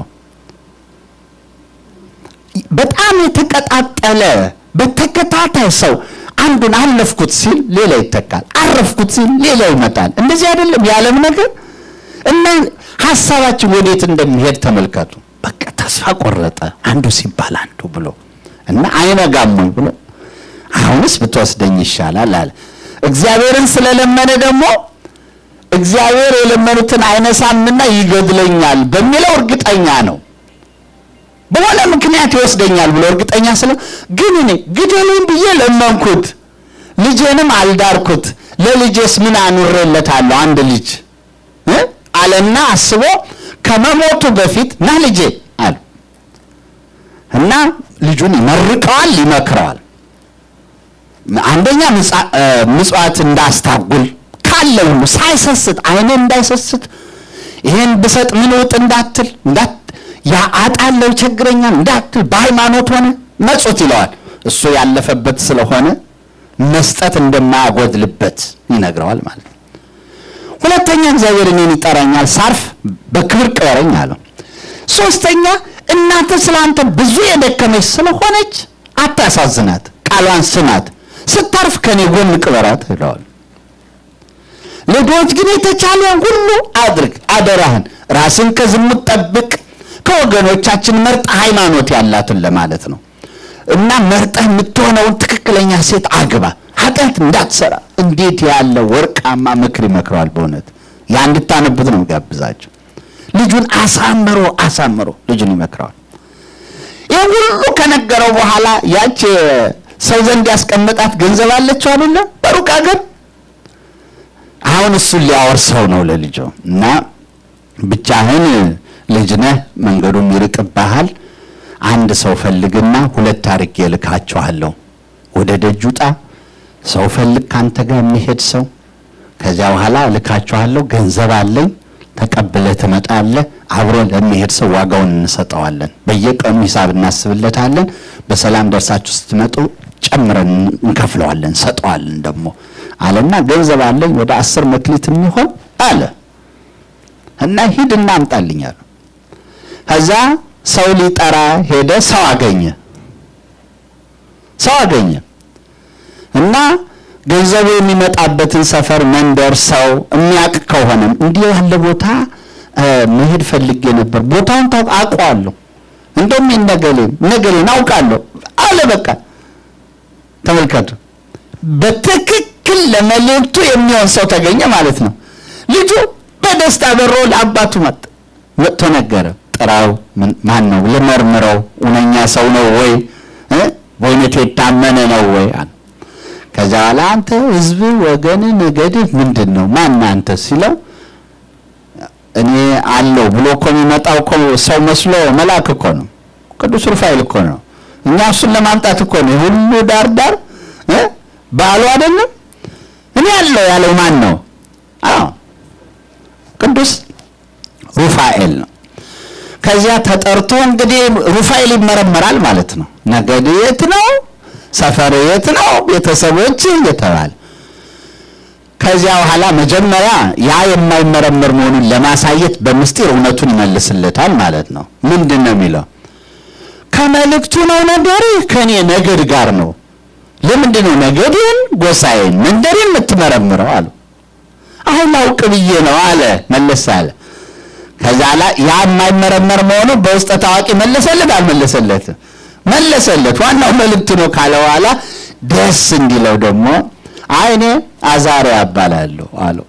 በጣም የተቀጣጠለ በተከታታይ ሰው አንዱን አለፍኩት ሲል ሌላ ይተካል፣ አረፍኩት ሲል ሌላ ይመጣል። እንደዚህ አይደለም የዓለም ነገር እና ሀሳባችን ወዴት እንደሚሄድ ተመልከቱ። በቃ ተስፋ ቆረጠ አንዱ ሲባል አንዱ ብሎ እና አይነጋም ወይ ብሎ አሁንስ ብትወስደኝ ይሻላል አለ። እግዚአብሔርን ስለለመነ ደግሞ እግዚአብሔር የለመኑትን አይነሳምና ይገድለኛል በሚለው እርግጠኛ ነው። በሆነ ምክንያት ይወስደኛል ብሎ እርግጠኛ ስለ ግን እኔ ግደሉኝ ብዬ ለመንኩት፣ ልጄንም አልዳርኩት፣ ለልጄስ ምን አኑሬለታለሁ? አንድ ልጅ አለና አስቦ ከመሞቱ በፊት ና ልጄ አለ እና ልጁን ይመርቀዋል፣ ይመክረዋል። አንደኛ ምጽዋት እንዳስታጉል ካለ ሁሉ ሳይሰስት አይነ እንዳይሰስት ይሄን ብሰጥ ምን ውጥ እንዳትል እንዳት ያ አጣለው ይቸግረኛል እንዳትል በሃይማኖት ሆነ መጹት ይለዋል። እሱ ያለፈበት ስለሆነ መስጠት እንደማያጎድልበት ይነግረዋል ማለት ነው። ሁለተኛ እግዚአብሔር እኔን ይጠራኛል፣ ሳርፍ በክብር ቅበረኝ አለው። ሶስተኛ እናንተ ስለ አንተ ብዙ የደከመች ስለሆነች አታሳዝናት፣ ቃሏን ስማት፣ ስታርፍ ከኔ ጎን ቅበራት ይለዋል። ለድሆች ግን የተቻለውን ሁሉ አድርግ፣ አደራህን ራስን ከዝሙት ጠብቅ፣ ከወገኖቻችን መርጠ ሃይማኖት ያላትን ለማለት ነው እና መርጠህ የምትሆነውን ትክክለኛ ሴት አግባ፣ ኃጢአት እንዳትሰራ። እንዴት ያለ ወርቃማ ምክር ይመክረዋል! በእውነት ያ እንድታነቡት ነው ጋብዛቸው። ልጁን አሳምሮ አሳምሮ ልጁን ይመክረዋል። ይህ ሁሉ ከነገረው በኋላ ያች ሰው ዘንድ ያስቀመጣት ገንዘብ አለችው አይደለም፣ በሩቅ ሀገር አሁን እሱን ሊያወርሰው ነው ለልጁ እና ብቻህን ልጅ ነህ፣ መንገዱም ይርቅብሃል። አንድ ሰው ፈልግና ሁለት አድርጌ እልካችኋለሁ። ወደ ደጅ ውጣ፣ ሰው ፈልግ ካንተ ጋር የሚሄድ ሰው። ከዚያ በኋላ እልካችኋለሁ፣ ገንዘብ አለኝ፣ ተቀብለህ ትመጣለህ። አብሮ ለሚሄድ ሰው ዋጋውን እንሰጠዋለን። በየቀኑ ሂሳብ እናስብለታለን። በሰላም ደርሳችሁ ስትመጡ ጨምረን እንከፍለዋለን፣ እንሰጠዋለን ደግሞ አለና ገንዘብ አለኝ ወደ አስር መክሊት የሚሆን አለ እና ሂድ እና አምጣልኝ አለ። ከዛ ሰው ሊጠራ ሄደ። ሰው አገኘ ሰው አገኘ እና ገንዘቡ የሚመጣበትን ሰፈር፣ መንደር፣ ሰው የሚያውቅ ከሆነም እንዲህ ያለ ቦታ መሄድ ፈልጌ ነበር፣ ቦታውን ታውቅ አውቀዋለሁ፣ እንደውም ነገሌን ነገሌን አውቃለሁ አለ። በቃ ተመልከቱ፣ በትክክል ለመልእክቱ የሚሆን ሰው ተገኘ ማለት ነው። ልጁ በደስታ በሮ ለአባቱ መጥ መጥቶ ነገረ። ጥራው፣ ማን ነው ልመርምረው፣ እውነኛ ሰው ነው ወይ በእውነት የታመነ ነው ወይ? ከዚያ በኋላ አንተ ህዝብ፣ ወገን፣ ነገድህ ምንድን ነው? ማን አንተ ሲለው እኔ አለው ብሎ እኮ የሚመጣው እኮ ሰው መስሎ መልአክ እኮ ነው። ቅዱስ ሩፋኤል እኮ ነው። እኛ እሱን ለማምጣት እኮ ነው ሁሉ ዳር ዳር በዓሉ አይደለም። እኔ አለው ያለው ማን ነው? አዎ ቅዱስ ሩፋኤል ነው። ከዚያ ተጠርቶ እንግዲህ ሩፋኤል ይመረመራል ማለት ነው። ነገድ የት ነው? ሰፈር የት ነው? ቤተሰቦች እየተባለ ከዚያ በኋላ መጀመሪያ ያ የማይመረመር መሆኑን ለማሳየት በምስጢር እውነቱን ይመልስለታል ማለት ነው። ምንድን ነው የሚለው? ከመልእክቱ ነው ነገርህ ከእኔ ነገድ ጋር ነው። ለምንድን ነው ነገድን፣ ጎሳዬን፣ መንደሬን የምትመረምረው አሉ። አሁን ላውቅ ብዬ ነው አለ። መለስ አለ። ከዛ ላይ ያ የማይመረመር መሆኑ በውስጠ ታዋቂ መለሰለት አልመለሰለትም? መለሰለት። ዋናው መልእክቱ ነው ካለ በኋላ ደስ እንዲለው ደግሞ አይ እኔ አዛሪያ እባላለሁ አለው።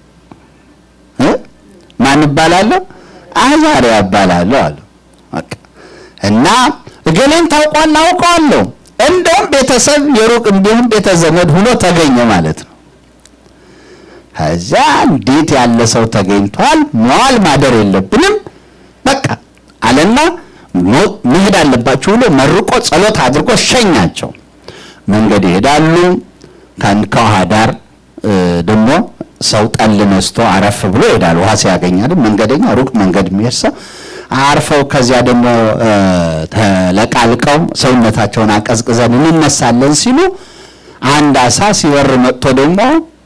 ማን እባላለሁ? አዛሪያ እባላለሁ አለው። እና እገሌን ታውቋል? አውቀዋለሁ። እንደውም ቤተሰብ የሩቅ እንዲሁም ቤተ ዘመድ ሁኖ ተገኘ ማለት ነው። ከዚያ እንዴት ያለ ሰው ተገኝቷል፣ መዋል ማደር የለብንም በቃ አለና መሄድ አለባችሁ ብሎ መርቆ ጸሎት አድርጎ ሸኛቸው። መንገድ ይሄዳሉ። ከውሃ ዳር ደግሞ ሰው ጠል ነስቶ አረፍ ብሎ ይሄዳል። ውሃ ሲያገኝ አይደል መንገደኛ ሩቅ መንገድ የሚሄድ ሰው አርፈው ከዚያ ደግሞ ተለቃልቀው ሰውነታቸውን አቀዝቅዘን እንነሳለን ሲሉ አንድ አሳ ሲበር መጥቶ ደግሞ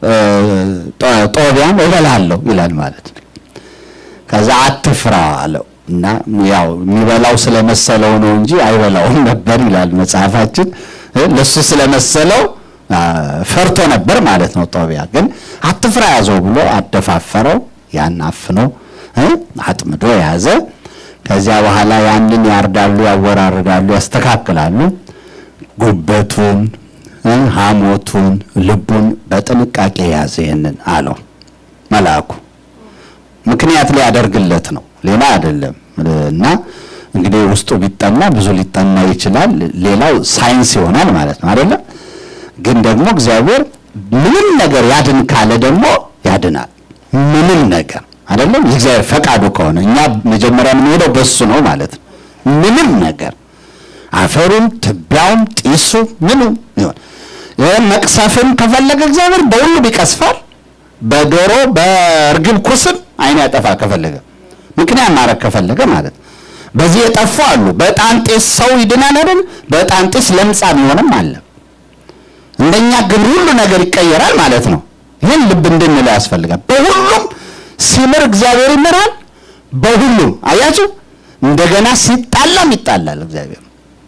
ጦቢያም እበላለሁ ይላል ማለት ነው። ከዛ አትፍራ አለው እና ያው የሚበላው ስለመሰለው ነው እንጂ አይበላውም ነበር ይላል መጽሐፋችን። ለሱ ስለመሰለው ፈርቶ ነበር ማለት ነው። ጦቢያ ግን አትፍራ ያዘው ብሎ አደፋፈረው። ያን አፍኖ አጥምዶ የያዘ ከዚያ በኋላ ያንን ያርዳሉ፣ ያወራርዳሉ፣ ያስተካክላሉ። ጉበቱን፣ ሐሞቱን፣ ልቡን በጥንቃቄ ያዘ። ይህንን አለው መልአኩ። ምክንያት ሊያደርግለት ነው፣ ሌላ አይደለም። እና እንግዲህ ውስጡ ቢጠና ብዙ ሊጠና ይችላል። ሌላው ሳይንስ ይሆናል ማለት ነው አይደለም። ግን ደግሞ እግዚአብሔር ምንም ነገር ያድን ካለ ደግሞ ያድናል። ምንም ነገር አይደለም የእግዚአብሔር ፈቃዱ ከሆነ እኛ መጀመሪያ የምንሄደው በሱ ነው ማለት ነው። ምንም ነገር አፈሩም፣ ትቢያውም፣ ጢሱ ምኑም ይሆን መቅሰፍም ከፈለገ እግዚአብሔር በሁሉም ይቀስፋል። በዶሮ በእርግብ ኩስም አይን ያጠፋ ከፈለገ ምክንያት ማድረግ ከፈለገ ማለት ነው። በዚህ የጠፉ አሉ። በዕጣን ጢስ ሰው ይድናል አይደል? በዕጣን ጢስ ለምጻም ይሆንም አለ። እንደኛ ግብር ሁሉ ነገር ይቀየራል ማለት ነው። ይህን ልብ እንድንለው ያስፈልጋል። በሁሉም ሲምር እግዚአብሔር ይምራል። በሁሉም አያችሁ፣ እንደገና ሲጣላም ይጣላል እግዚአብሔር።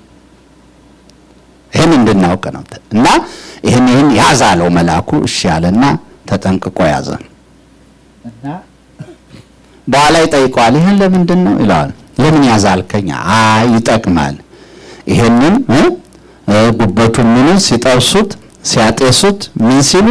ይህን እንድናውቅ ነው እና ይህን ይህን ያዝ አለው መልአኩ። እሺ ያለና ተጠንቅቆ ያዘ እና በኋላ ይጠይቀዋል። ይህን ለምንድን ነው ይለዋል። ለምን ያዛልከኝ? አይ ይጠቅማል። ይህንን ጉበቱን ምኑን ሲጠብሱት ሲያጤሱት ምን ሲሉ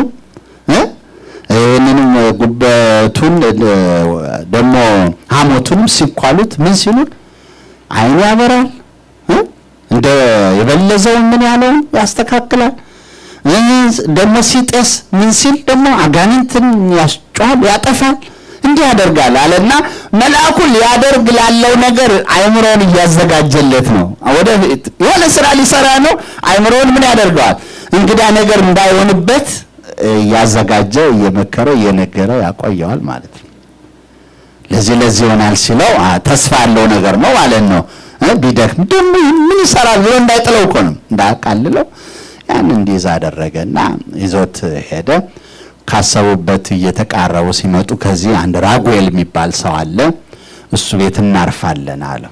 ይህንንም ጉበቱን ደግሞ ሐሞቱንም ሲኳሉት ምን ሲሉ አይኑ ያበራል፣ እንደ የበለዘውን ምን ያለውን ያስተካክላል፣ ደግሞ ሲጤስ ምን ሲል ደግሞ አጋንንትን ያስጨዋል፣ ያጠፋል፣ እንዲህ ያደርጋል አለና መልአኩ ሊያደርግ ላለው ነገር አይምሮውን እያዘጋጀለት ነው። ወደፊት የሆነ ስራ ሊሰራ ነው። አይምሮውን ምን ያደርገዋል? እንግዳ ነገር እንዳይሆንበት እያዘጋጀ እየመከረ እየነገረው ያቆየዋል ማለት ነው። ለዚህ ለዚህ ይሆናል ሲለው ተስፋ ያለው ነገር ነው ማለት ነው። ቢደክም ደግሞ ምን ይሰራል ብሎ እንዳይጥለው እኮ ነው እንዳያቃልለው ያን እንዲይዝ አደረገና ይዞት ሄደ። ካሰቡበት እየተቃረቡ ሲመጡ ከዚህ አንድ ራጉኤል የሚባል ሰው አለ፣ እሱ ቤት እናርፋለን አለ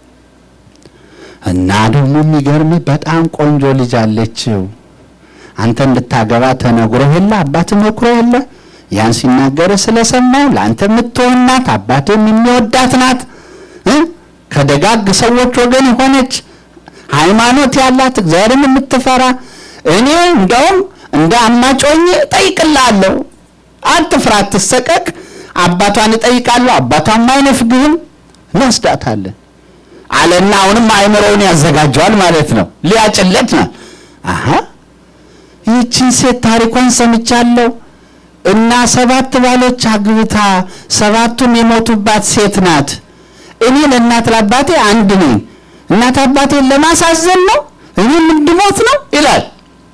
እና ደግሞ የሚገርም በጣም ቆንጆ ልጅ አለችው አንተ እንድታገባ ተነግሮ የለ አባት መክሮ የለ ያን ሲናገር ስለሰማው ለአንተ የምትሆን ናት፣ አባትም የሚወዳት ናት፣ ከደጋግ ሰዎች ወገን የሆነች ሃይማኖት ያላት እግዚአብሔርን የምትፈራ እኔ እንደውም እንደ አማጮኝ እጠይቅልሃለሁ፣ አትፍራ፣ አትሰቀቅ። አባቷን እጠይቃለሁ፣ አባቷም አይነፍግህም፣ እንወስዳታለን አለና አሁንም አእምሮውን ያዘጋጀዋል ማለት ነው። ሊያጭለት ነው። አሀ ይህችን ሴት ታሪኳን ሰምቻለሁ እና ሰባት ባሎች አግብታ ሰባቱም የሞቱባት ሴት ናት። እኔ ለእናት ለአባቴ አንድ ነኝ። እናት አባቴን ለማሳዘን ነው እኔም እንድሞት ነው ይላል።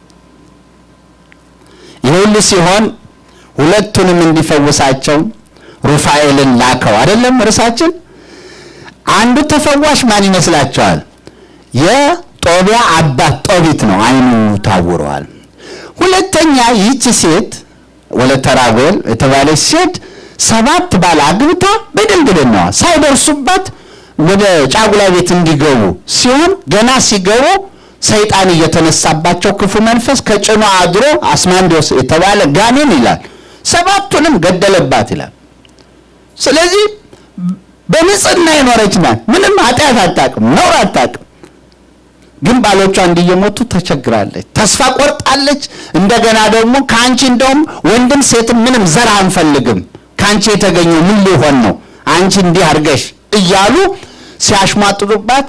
ይህ ሁሉ ሲሆን ሁለቱንም እንዲፈውሳቸው ሩፋኤልን ላከው። አይደለም እርሳችን አንዱ ተፈዋሽ ማን ይመስላችኋል? የጦቢያ አባት ጦቢት ነው። አይኑ ታውረዋል። ሁለተኛ ይህች ሴት ወለተ ራጉኤል የተባለች ሴት ሰባት ባል አግብታ በድንግልናዋ ሳይደርሱባት ወደ ጫጉላ ቤት እንዲገቡ ሲሆን ገና ሲገቡ ሰይጣን እየተነሳባቸው ክፉ መንፈስ ከጭኗ አድሮ አስማንዶስ የተባለ ጋኔን ይላል ሰባቱንም ገደለባት ይላል። ስለዚህ በንጽህና የኖረች ናት። ምንም ኃጢአት አታውቅም፣ ነውር አታውቅም። ግን ባሎቿ እንዲየሞቱ ተቸግራለች፣ ተስፋ ቆርጣለች። እንደገና ደግሞ ከአንቺ እንደውም ወንድም ሴትም ምንም ዘር አንፈልግም፣ ከአንቺ የተገኘው ምን ሊሆን ነው? አንቺ እንዲህ አድርገሽ እያሉ ሲያሽሟጥጡባት፣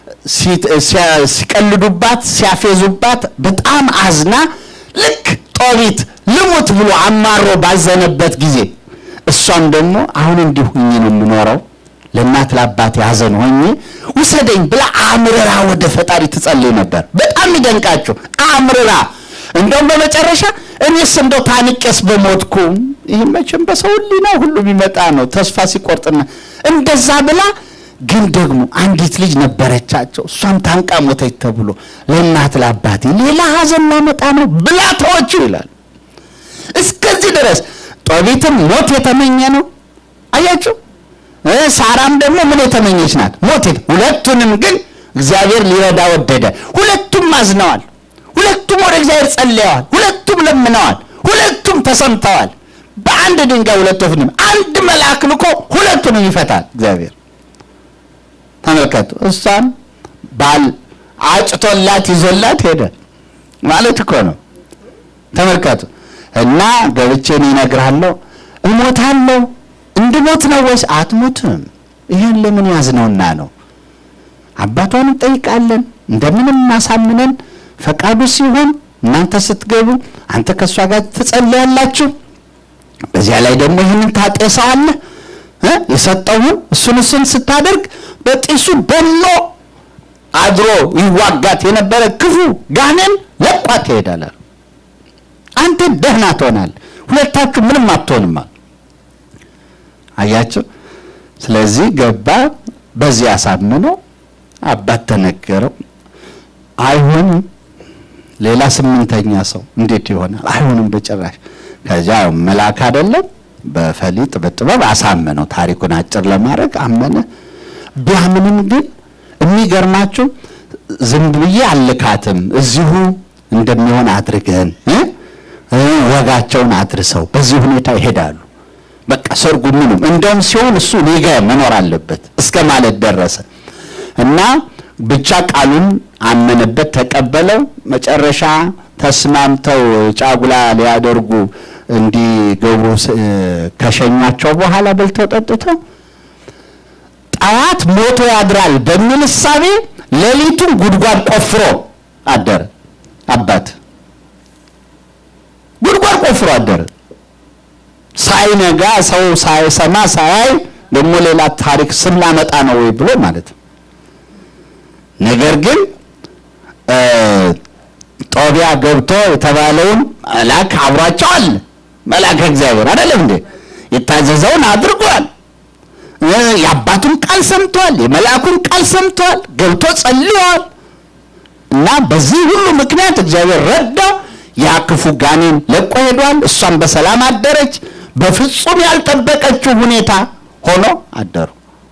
ሲቀልዱባት፣ ሲያፌዙባት በጣም አዝና ልክ ጦቢት ልሙት ብሎ አማሮ ባዘነበት ጊዜ እሷም ደግሞ አሁን እንዲሁ ሁኜ ነው የምኖረው ለእናት ለአባት ያዘን ሆኜ ውሰደኝ ብላ አምርራ ወደ ፈጣሪ ትጸልይ ነበር። በጣም ይደንቃችሁ አምርራ። እንደውም በመጨረሻ እኔስ እንደው ታንቄስ በሞትኩ። ይህ መቼም በሰው ሕሊና ሁሉ የሚመጣ ነው ተስፋ ሲቆርጥና እንደዛ ብላ ግን ደግሞ አንዲት ልጅ ነበረቻቸው እሷም ታንቃ ሞተች ተብሎ ለእናት ለአባቴ ሌላ ሀዘን ላመጣ ነው ብላ ተወችው ይላል። እስከዚህ ድረስ ጦቢትም ሞት የተመኘ ነው። አያችሁ ሳራም ደግሞ ምን የተመኘች ናት? ሞት። ሁለቱንም ግን እግዚአብሔር ሊረዳ ወደደ። ሁለቱም አዝነዋል። ሁለቱም ወደ እግዚአብሔር ጸልየዋል። ሁለቱም ለምነዋል። ሁለቱም ተሰምተዋል። በአንድ ድንጋይ ሁለት ወፍ አንድ መልአክ ልኮ ሁለቱንም ይፈታል እግዚአብሔር። ተመልከቱ። እሷን ባል አጭቶላት ይዞላት ሄደ ማለት እኮ ነው። ተመልከቱ። እና ገብቼን ይነግርሃለሁ እሞታለሁ እንድሞት ነው ወይስ አትሞትም? ይህን ለምን ያዝነውና ነው? አባቷን እንጠይቃለን እንደምንም ማሳምነን ፈቃዱ ሲሆን እናንተ ስትገቡ አንተ ከእሷ ጋር ትጸልያላችሁ። በዚያ ላይ ደግሞ ይህንን ታጤሰዋለህ እ የሰጠውን እሱን እሱን ስታደርግ በጢሱ በሎ አድሮ ይዋጋት የነበረ ክፉ ጋኔን ለቋት ይሄዳል። አንተ ደህና ትሆናል፣ ሁለታችሁ ምንም አትሆንም። አያቸው። ስለዚህ ገባ። በዚህ አሳምነው አባት ተነገረው። አይሆንም፣ ሌላ ስምንተኛ ሰው እንዴት ይሆናል? አይሆንም በጭራሽ። ከዚያ መልአክ አይደለም በፈሊጥ በጥበብ አሳመነው። ታሪኩን አጭር ለማድረግ አመነ። ቢያምንም ግን የሚገርማችሁ ዝም ብዬ አልካትም፣ እዚሁ እንደሚሆን አድርገን ወጋቸውን አድርሰው በዚህ ሁኔታ ይሄዳሉ። በቃ ሰርጉ ምንም እንደውም ሲሆን እሱ እኔ ጋ መኖር አለበት እስከ ማለት ደረሰ እና ብቻ ቃሉን አመነበት፣ ተቀበለው። መጨረሻ ተስማምተው ጫጉላ ሊያደርጉ እንዲገቡ ከሸኟቸው በኋላ በልተው ጠጥተው ጠዋት ሞቶ ያድራል በሚል እሳቤ ሌሊቱን ጉድጓድ ቆፍሮ አደረ አባት ደፍሮ አደረ። ሳይነጋ ሰው ሳይሰማ ሳያይ ደግሞ ሌላ ታሪክ ስም ላመጣ ነው ወይ ብሎ ማለት ነው። ነገር ግን ጦቢያ ገብቶ የተባለውን መልአክ አብሯቸው አለ። መልአክ እግዚአብሔር አይደለም እንዴ? የታዘዘውን አድርጓል። የአባቱን ቃል ሰምቷል። የመልአኩን ቃል ሰምቷል። ገብቶ ጸልየዋል። እና በዚህ ሁሉ ምክንያት እግዚአብሔር ረዳው። ያ ክፉ ጋኔን ለቆ ሄዷል። እሷም በሰላም አደረች። በፍጹም ያልጠበቀችው ሁኔታ ሆኖ አደሩ።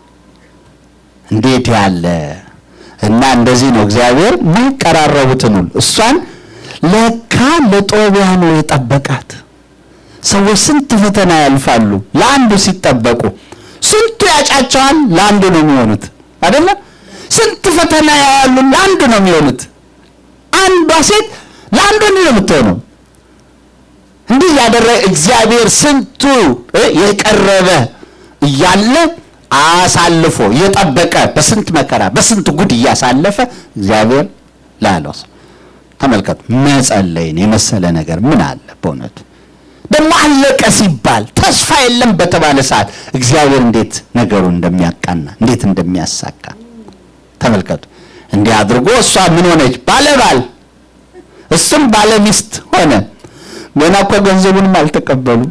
እንዴት ያለ እና እንደዚህ ነው እግዚአብሔር ማይቀራረቡትን ሁሉ እሷን ለካ ለጦቢያ ነው የጠበቃት። ሰዎች ስንት ፈተና ያልፋሉ ለአንዱ ሲጠበቁ፣ ስንቱ ያጫቸዋል ለአንዱ ነው የሚሆኑት አይደለ? ስንት ፈተና ያያሉ ለአንዱ ነው የሚሆኑት። አንዷ ሴት ለአንዱ ነው የምትሆነው። እንዲህ ያደረገ እግዚአብሔር ስንቱ የቀረበ እያለ አሳልፎ እየጠበቀ በስንት መከራ በስንት ጉድ እያሳለፈ እግዚአብሔር ላለው ሰው ተመልከቱ። መጸለይን የመሰለ ነገር ምን አለ በእውነቱ? ደግሞ አለቀ ሲባል ተስፋ የለም በተባለ ሰዓት እግዚአብሔር እንዴት ነገሩን እንደሚያቃና እንዴት እንደሚያሳካ ተመልከቱ። እንዲህ አድርጎ እሷ ምን ሆነች? ባለባል እሱም ባለ ሚስት ሆነ። ገና እኮ ገንዘቡንም አልተቀበሉም።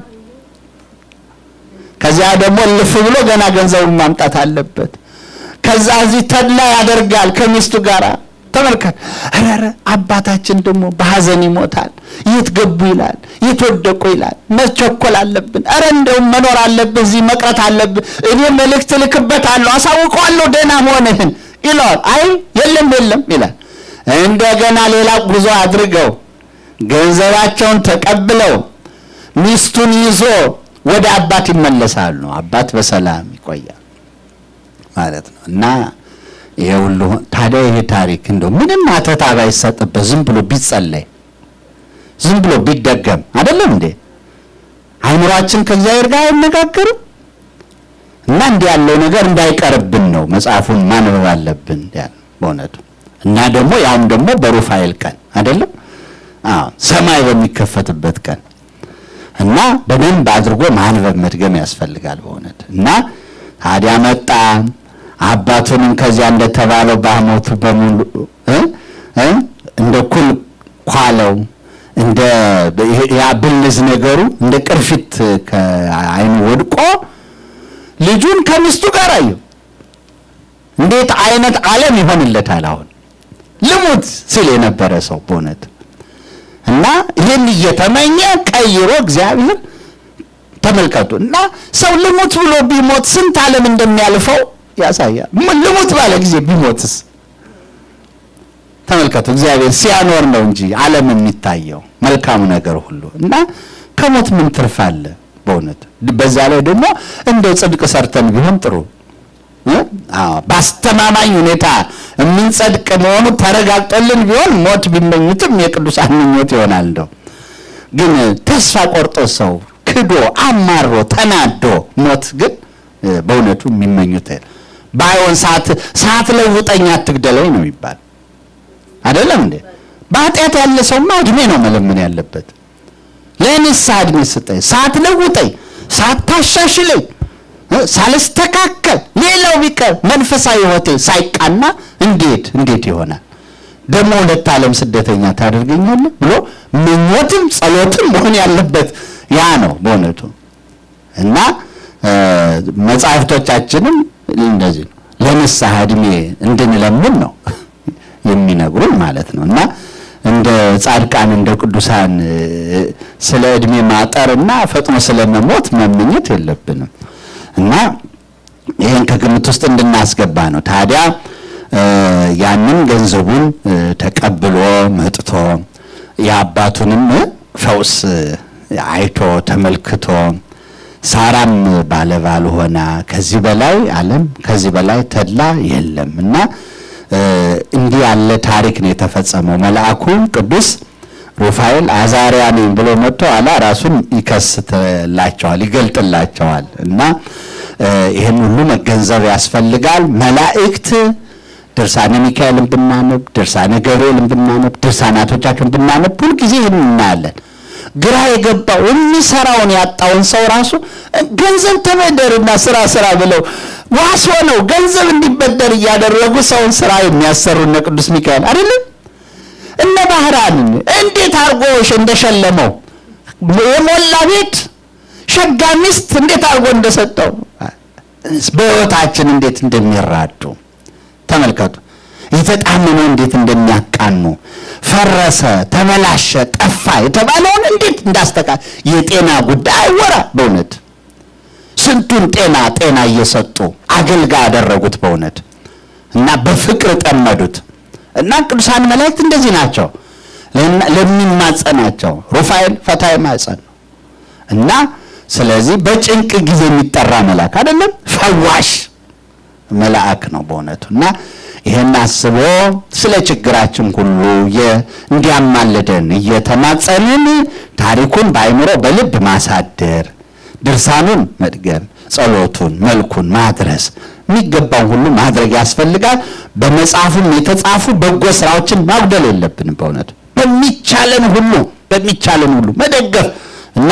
ከዚያ ደግሞ እልፍ ብሎ ገና ገንዘቡን ማምጣት አለበት። ከዛ እዚህ ተድላ ያደርጋል ከሚስቱ ጋር ተመልከት። ኧረ አባታችን ደግሞ በሐዘን ይሞታል። የት ገቡ ይላል፣ የት ወደቁ ይላል። መቸኮል አለብን። ኧረ እንደውም መኖር አለብህ፣ እዚህ መቅረት አለብህ። እኔ መልእክት ልክበታለሁ፣ አሳውቀዋለሁ ደህና መሆንህን ይለዋል። አይ የለም የለም ይላል። እንደገና ሌላ ጉዞ አድርገው ገንዘባቸውን ተቀብለው ሚስቱን ይዞ ወደ አባት ይመለሳሉ። አባት በሰላም ይቆያል ማለት ነው እና ይሄ ሁሉ ታዲያ ይሄ ታሪክ እንደው ምንም አተታ ባይሰጥበት ዝም ብሎ ቢጸለይ ዝም ብሎ ቢደገም አይደለም እንዴ? አይምሯችን ከእግዚአብሔር ጋር አይነጋገርም? እና እንዲህ ያለው ነገር እንዳይቀርብን ነው መጽሐፉን ማንበብ አለብን ያለ በእውነቱ እና ደግሞ ያውም ደግሞ በሩፋኤል ቀን አይደለም አዎ ሰማይ በሚከፈትበት ቀን እና በደንብ አድርጎ ማንበብ መድገም ያስፈልጋል በእውነት እና ታዲያ መጣ አባቱንም ከዚያ እንደተባለው በሐሞቱ በሙሉ እንደ ኩል ኳለው እንደ ያ ብልዝ ነገሩ እንደ ቅርፊት ከአይኑ ወድቆ ልጁን ከሚስቱ ጋር አየው። እንዴት አይነት ዓለም ይሆንለታል አሁን ልሙት ሲል የነበረ ሰው በእውነት እና ይህን እየተመኘ ቀይሮ እግዚአብሔር ተመልከቱ እና ሰው ልሙት ብሎ ቢሞት ስንት ዓለም እንደሚያልፈው ያሳያል። ልሙት ባለ ጊዜ ቢሞትስ ተመልከቱ። እግዚአብሔር ሲያኖር ነው እንጂ ዓለም የሚታየው መልካሙ ነገር ሁሉ እና ከሞት ምን ትርፍ አለ? በእውነት በዛ ላይ ደግሞ እንደው ጽድቅ ሰርተን ቢሆን ጥሩ በአስተማማኝ ሁኔታ የምንጸድቅ መሆኑ ተረጋግጦልን ቢሆን ሞት ቢመኙትም የቅዱሳን ምኞት ይሆናል። እንደው ግን ተስፋ ቆርጦ ሰው ክዶ አማሮ ተናዶ ሞት ግን በእውነቱ የሚመኙት ባይሆን ሰዓት ሰዓት ለውጠኝ አትግደለኝ ነው የሚባል አይደለም እንዴ? በኃጢአት ያለ ሰውማ እድሜ ነው መለመን ያለበት። ለንስሐ እድሜ ስጠኝ፣ ሰዓት ለውጠኝ፣ ሰዓት ታሻሽለኝ ሳልስተካከል ሌላው ቢቀር መንፈሳዊ ሕይወቴ ሳይቃና እንዴት እንዴት ይሆናል? ደግሞ ሁለት ዓለም ስደተኛ ታደርገኛለህ ብሎ ምኞትም ጸሎትም መሆን ያለበት ያ ነው በእውነቱ እና መጽሐፍቶቻችንም እንደዚህ ነው ለንስሐ እድሜ እንድንለምን ነው የሚነግሩን ማለት ነው እና እንደ ጻድቃን እንደ ቅዱሳን ስለ እድሜ ማጠርና ፈጥኖ ስለ መሞት መመኘት የለብንም እና ይህን ከግምት ውስጥ እንድናስገባ ነው። ታዲያ ያንን ገንዘቡን ተቀብሎ መጥቶ የአባቱንም ፈውስ አይቶ ተመልክቶ ሳራም ባለባል ሆና ከዚህ በላይ ዓለም ከዚህ በላይ ተድላ የለም እና እንዲህ ያለ ታሪክ ነው የተፈጸመው። መልአኩ ቅዱስ ሩፋኤል አዛሪያ ነኝ ብሎ መጥቶ አላ ራሱን ይከስትላቸዋል፣ ይገልጥላቸዋል። እና ይህን ሁሉ መገንዘብ ያስፈልጋል። መላእክት ድርሳነ ሚካኤልን ብናነብ፣ ድርሳነ ገብርኤልን ብናነብ፣ ድርሳናቶቻቸውን ብናነብ ሁልጊዜ ይህን እናያለን። ግራ የገባው የሚሰራውን ያጣውን ሰው ራሱ ገንዘብ ተበደርና ስራ ስራ ብለው ዋስ ሆነው ገንዘብ እንዲበደር እያደረጉ ሰውን ስራ የሚያሰሩ እነ ቅዱስ ሚካኤል አይደለም። እነ ባህራን እንዴት አድርጎ እንደሸለመው የሞላ ቤት ሸጋ ሚስት እንዴት አድርጎ እንደሰጠው በህይወታችን እንዴት እንደሚራዱ ተመልከቱ። የተጣመመው እንዴት እንደሚያቃኑ ፈረሰ፣ ተበላሸ፣ ጠፋ የተባለውን እንዴት እንዳስተካ የጤና ጉዳይ አይወራ። በእውነት ስንቱን ጤና ጤና እየሰጡ አገልጋይ ያደረጉት በእውነት እና በፍቅር ጠመዱት እና ቅዱሳን መላእክት እንደዚህ ናቸው ለሚማጸናቸው ሩፋኤል ፈታይ ማጸን ነው እና ስለዚህ በጭንቅ ጊዜ የሚጠራ መልአክ አይደለም ፈዋሽ መልአክ ነው በእውነቱ እና ይህን አስቦ ስለ ችግራችን ሁሉ እንዲያማልደን እየተማጸንን ታሪኩን በአይምሮ በልብ ማሳደር ድርሳኑን መድገም ጸሎቱን መልኩን ማድረስ የሚገባውን ሁሉ ማድረግ ያስፈልጋል። በመጽሐፉም የተጻፉ በጎ ስራዎችን ማጉደል የለብንም። በእውነቱ በሚቻለን ሁሉ በሚቻለን ሁሉ መደገፍ እና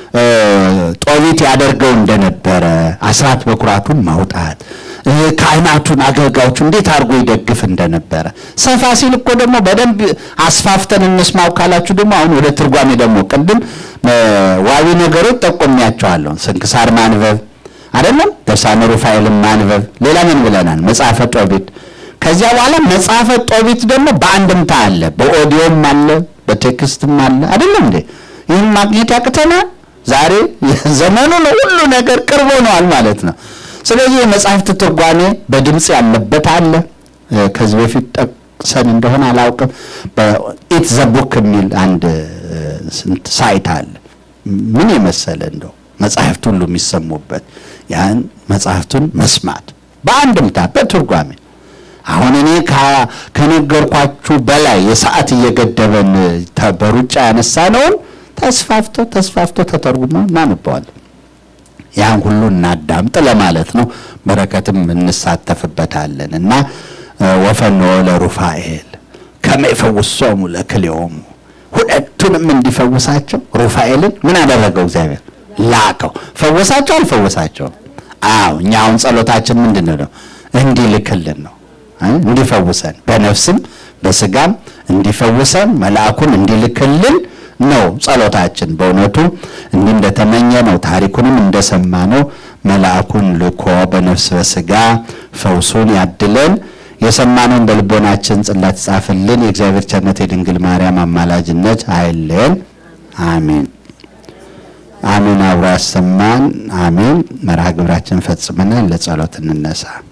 ጦቢት ያደርገው እንደነበረ አስራት በኩራቱን ማውጣት ካህናቱን አገልጋዮቹ እንዴት አድርጎ ይደግፍ እንደነበረ ሰፋ ሲል እኮ ደግሞ በደንብ አስፋፍተን እንስማው ካላችሁ ደግሞ አሁን ወደ ትርጓሜ ደግሞ ቅድም ዋቢ ነገሮች ጠቆሚያቸዋለሁ። ስንክሳር ማንበብ አይደለም ድርሳነ ሩፋኤልን ማንበብ። ሌላ ምን ብለናል? መጽሐፈ ጦቢት። ከዚያ በኋላ መጽሐፈ ጦቢት ደግሞ በአንድምታ አለ፣ በኦዲዮም አለ፣ በቴክስትም አለ። አይደለም እንዴ? ይህን ማግኘት ያቅተናል። ዛሬ ዘመኑ ነው፣ ሁሉ ነገር ቅርብ ሆነዋል ማለት ነው። ስለዚህ የመጽሐፍት ትርጓሜ በድምፅ ያለበት አለ። ከዚህ በፊት ጠቅሰን እንደሆነ አላውቅም። በኢት ዘቡክ የሚል አንድ ስንት ሳይት አለ። ምን የመሰለ እንደው መጽሐፍት ሁሉ የሚሰሙበት ያን መጽሐፍቱን መስማት በአንድምታ በትርጓሜ አሁን እኔ ከነገርኳችሁ በላይ የሰዓት እየገደበን በሩጫ ያነሳነውን ተስፋፍቶ ተስፋፍቶ ተተርጉሞ እናንበዋለን። ያን ሁሉ እናዳምጥ ለማለት ነው። በረከትም እንሳተፍበታለን እና ወፈኖ ለሩፋኤል ከመ ይፈውሶሙ ለክልኤሆሙ ሁለቱንም እንዲፈውሳቸው ሩፋኤልን ምን አደረገው? እግዚአብሔር ላከው። ፈወሳቸው አልፈወሳቸውም? አዎ እኛ አሁን ጸሎታችን ምንድን ነው? እንዲልክልን ነው እንዲፈውሰን በነፍስም በስጋም እንዲፈውሰን መልአኩን እንዲልክልን ነው ጸሎታችን። በእውነቱ እንዲህ እንደተመኘ ነው፣ ታሪኩንም እንደሰማ ነው። መልአኩን ልኮ በነፍስ በስጋ ፈውሱን ያድለን። የሰማነውን በልቦናችን ጽላት ጻፍልን። የእግዚአብሔር ቸርነት የድንግል ማርያም አማላጅነት አይለየን። አሜን አሜን። አብሮ ያሰማን። አሜን። መርሃ ግብራችን ፈጽመናል። ለጸሎት እንነሳ።